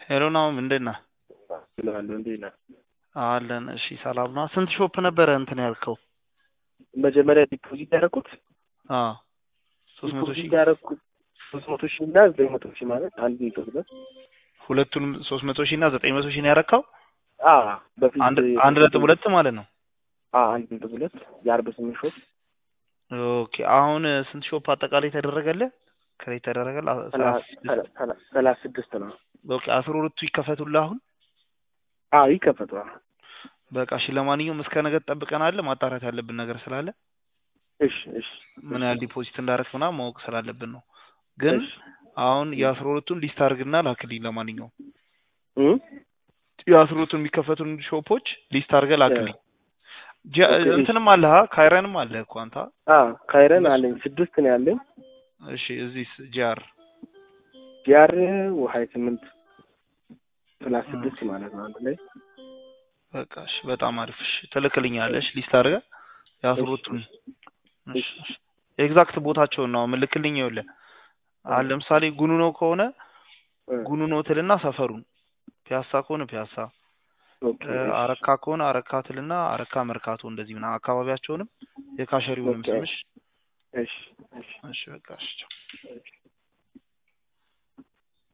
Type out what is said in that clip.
ሄሎ ናሁም እንዴት ነህ? እላለሁ እንዴት ነህ? አለን። እሺ ሰላም ነው። ስንት ሾፕ ነበረ እንትን ያልከው? መጀመሪያ ዲፖዚት ያደረኩት አዎ ሶስት መቶ ሺህ ዲፖዚት ያደረኩት ሶስት መቶ ሺህ እና ዘጠኝ መቶ ሺህ ማለት አንድ ነጥብ ሁለት ሁለቱንም ሶስት መቶ ሺህ እና ዘጠኝ መቶ ሺህ ነው ያረካው? አ በፊት አንድ አንድ ነጥብ ሁለት ማለት ነው። አ አንድ ነጥብ ሁለት የአርባ ስምንት ሾፕ ኦኬ አሁን ስንት ሾፕ አጠቃላይ ተደረገልህ? ክሬት ተደረገልህ? ሰላሳ ስድስት ነው። ኦኬ አስራ ሁለቱ ይከፈቱልህ አሁን? አዎ ይከፈቷል። በቃ እሺ ለማንኛውም እስከ ነገ ትጠብቀናለህ። ማጣራት ያለብን ነገር ስላለ እሺ እሺ ምን ያህል ዲፖዚት እንዳደረግ ምናምን ማወቅ ስላለብን ነው። ግን እሺ አሁን የአስራ ሁለቱን ሊስት አድርግና ላክልኝ። ለማንኛውም እም የአስራ ሁለቱን የሚከፈቱን ሾፖች ሊስት አድርገህ ላክልኝ። ጀ- ኦኬ፣ እሺ። እንትንም አለህ ካይረንም አለ እኮ አንተ። አ ካይረን አለኝ ስድስት ነው ያለኝ። እሺ እዚህ ጂአር ጂአር ሀያ ስምንት ፕላስ ስድስት ማለት ነው አንድ ላይ በቃ እሺ፣ በጣም አሪፍ። እሺ ትልክልኛለሽ ሊስት አድርገህ የአስራ ሁለቱን። እሺ እሺ። ኤግዛክት ቦታቸውን ነው ምልክልኝ። ይኸውልህ አሁን ለምሳሌ ጉኑ ነው ከሆነ እ፣ ጉኑ ነው ትልና ሰፈሩን፣ ፒያሳ ከሆነ ፒያሳ፣ ኦኬ እ፣ እሺ። አረካ ከሆነ አረካ ትልና አረካ መርካቶ፣ እንደዚህ ምናምን አካባቢያቸውንም የካሸሪውንም ኦኬ። ስምሽ። እሺ እሺ እሺ በቃ እሺ ቻው። እሺ